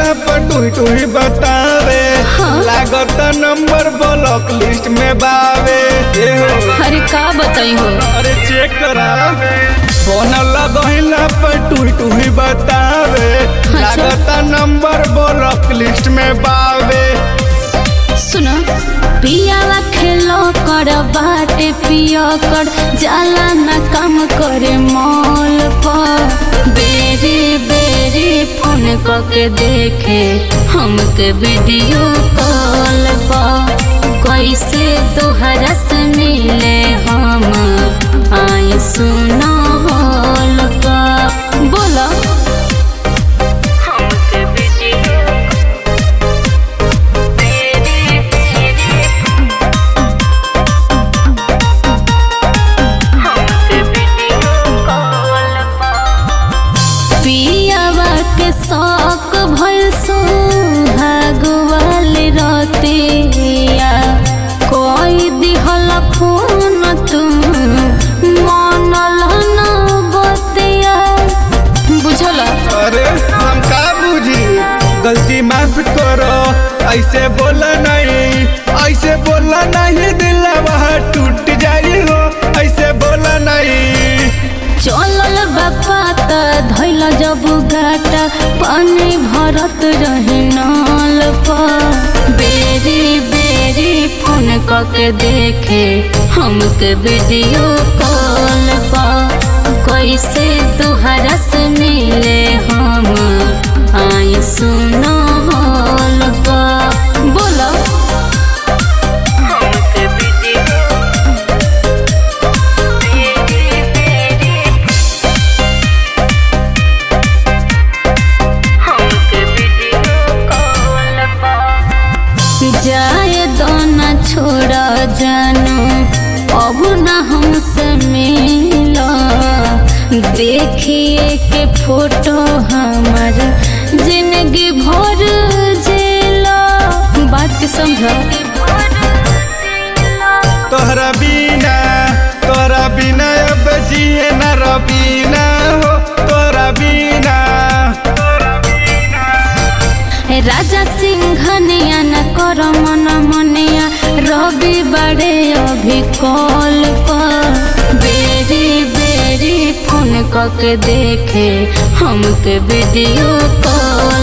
पर टुही टुही बतावे हाँ। लागत नंबर ब्लॉक लिस्ट में बावे ए हो अरे का बताई हो अरे चेक करा फोन लगहिला पर टुही टुही बतावे लागत नंबर ब्लॉक लिस्ट में बावे सुनो पियावा खेलो कर बाटे पिया कर जाला ना काम करे मॉल पर बेरी बेरी फोन करके देखे हमके वीडियो कॉल पर कैसे तोहरा से मिले हम आई सुनो हॉल पर बोलो हमके वीडियो पियावा के शौक भइल सुहाग वाले रतिया कोई दिहल फोन तुम मनल न बतिया बुझल अरे हम का बुझी गलती माफ करो ऐसे बोला नहीं ऐसे बोला नहीं दिल वहाँ टूट जाई हो ऐसे बोला नहीं चलल बापा त धैल जब गाटा पानी भरत रहे नल पर बेरी बेरी फोन करके देखे हमके वीडियो कॉल पर कैसे तुहरा से मिले हम आई सुनो हॉल पर बोलो हमके वीडियो जाए दोना छोड़ा जानो अब ना हमसे मिला देखिए के फोटो हमार जिंदगी भर जेला बात के समझो तोहरा बिना तोहरा बिना अब जिए न रबीना हो तोहरा बिना राजा सिंघनिया न कर मन मनिया रवि बड़े अभी कॉल पर बेरी बेरी फोन करके देखे हमके वीडियो कॉल